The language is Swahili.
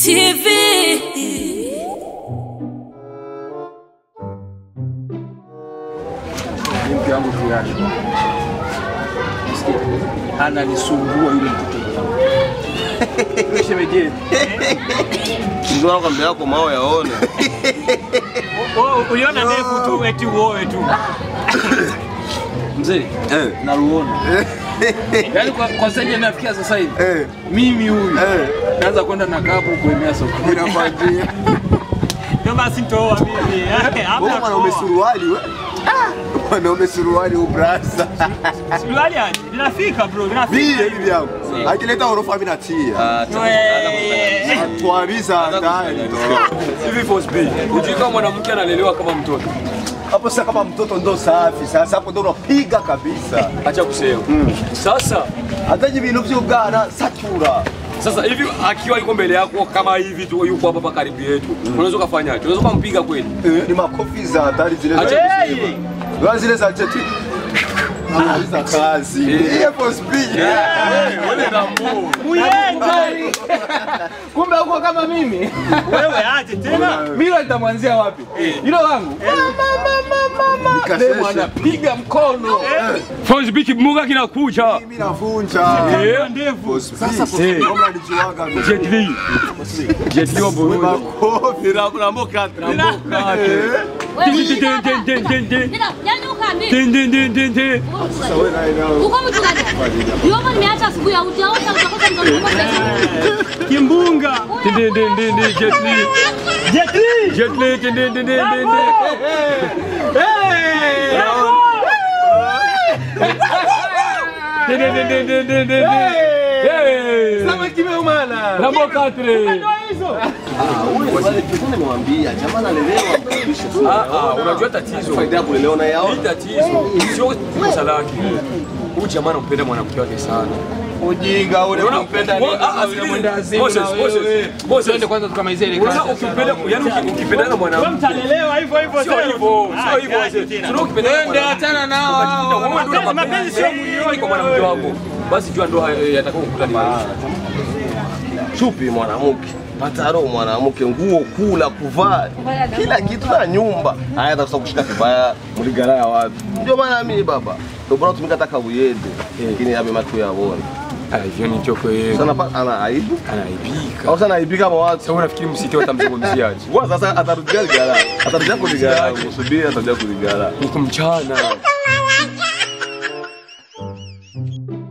TV. Ni mke wangu fulani Sikia, ananisumbua yule mtoto Yule shemeji yetu. Ndio nakwambia yako mao yaone. Wewe uliona ndefu tu eti uoe tu. mzee Eh. naruona yaani kwa, kwa sasa hivi nafikia sasa hivi Eh. mimi huyu Eh. naanza kwenda na kapu kuemea sokoni Inakwambia. Ndio basi nitoa mimi. Hapa Wewe mwanaume suruali wewe. Mwanaume suruali ubrasa. Suruali aje? Linafika bro, Vile linafika. hivi yangu. Akileta orofa mimi natia. Wewe. Tuamiza ndani. hivi Force B ujui kama mwanamke analelewa kama mtoto Hapo sasa kama mtoto ndo safi. Sasa hapo ndo unapiga kabisa. acha kusema sasa Hata hivi bintu vy'ubwana satura. sasa hivi akiwa yuko mbele yako kama hivi tu yuko hapa hapa karibu yetu unaweza ukafanyaje unaweza kumpiga kweli Eh, Ni makofi za hatari zile za Acha kusema. Wala zile za cheti. Analiza kazi. Iye for speed. wewe na mbu Muyenga. kumbe uko kama mimi Wewe aje tena? mimi nitamwanzia wapi hilo wangu demo anapiga mkono Force B kimuga kinakuja Mimi navunja. Eh. Ndevu. Sasa for speed. Kama nilijiwaga mimi. Jet Li Jet Li wa Burundi Makofi. Rambo kate Rambo kate Wewe Din din din din din din Nenda, nyanyuka mimi. din din din din din Wewe naye nao. Uko mtu gani? Yombo nimeacha asubuhi haujaosha utakosa mzunguko pesa. Kimbunga. din din din din din Jet Li Jet Li. Jet Li din din din din din din din din din din din din Hey! Rambo katre Nimewambia jamaa analelewa kabisa. Ah ah unajua tatizo Faida ya kulelewa na yao. Hii tatizo sio kosa lake. Huyu jamaa anampenda mwanamke wake sana. Ujinga ule Unaona? kumpenda Mo- ah, ah, sikiliza. Moses, Moses, Moses. kwanza tukamalizia ile Unaona ukimpenda yani uki- ukipendana na Wewe mwanamke mtalelewa hivyo hivyo. sio hivyo, sio hivyo wazee. Unaona ukipendana na mwanamke achana nao ukajikuta wewe ndio Mapenzi- una mapenzi sio mapenzi kwa mwanamke wako. Basi jua ndo yatakao kukuta ni maisha. chupi mwanamke pataro mwanamke nguo kula kuvaa kila kitu na nyumba haya atakosa kushika vibaya muligara ya watu ndio maana mimi baba ndio bora tumika taka uyende lakini abe matu yaone Ah, hivyo ni choko yeye. sana pa ana aibu Anaibika. au sana aibika kama watu Sasa unafikiri msiti watamzungumziaje? Wa sasa atarudia ligara atarudia kuligara usubiri atarudia kuligara Niko mchana.